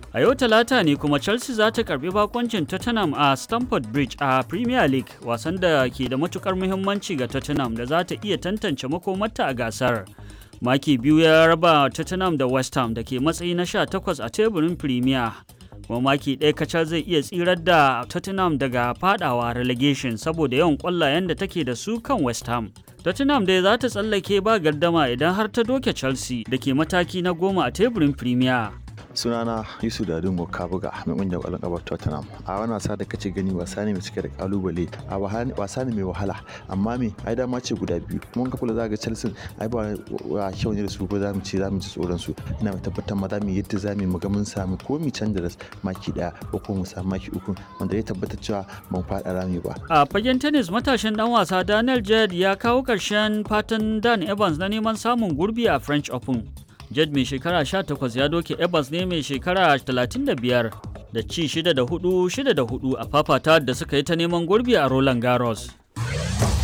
A yau talata ne kuma Chelsea za ta karbi bakoncin Tottenham a Stamford Bridge a Premier League wasan da ke da matukar muhimmanci ga Tottenham da za ta iya tantance makomarta a gasar. Maki biyu ya raba Tottenham da West Ham da ke matsayi na 18 a teburin Premier. Kuma maki ɗaya kacal zai iya tsirar da Tottenham daga fadawa relegation saboda yawan ƙwallayen da take da su kan West Ham. Tottenham dai za ta tsallake ba gardama idan har ta doke Chelsea da ke mataki na goma a teburin Premier. sunana yusuf dadungo kabuga mai kungiyar kwallon kafa tottenham a wani wasa da kace gani wasa ne mai cike da kalubale a wasa ne mai wahala amma me ai dama ce guda biyu mun ka kula zaga chelsea ai ba wa kyau ne da su ko za mu ce za mu ci tsoron su ina mai tabbatar ma za mu yadda za mu ga mun samu ko mu canza da maki daya ko ko mu samu maki uku wanda ya tabbatar cewa ban faɗa rami ba a fagen tennis matashin dan wasa daniel jed ya kawo ƙarshen fatan dan evans na neman samun gurbi a french open Jed mai shekara 18 ya doke Evans ne mai shekara 35 da ci 6 da 4 6 da 4 a fafata da suka yi ta neman gurbi a Roland Garros.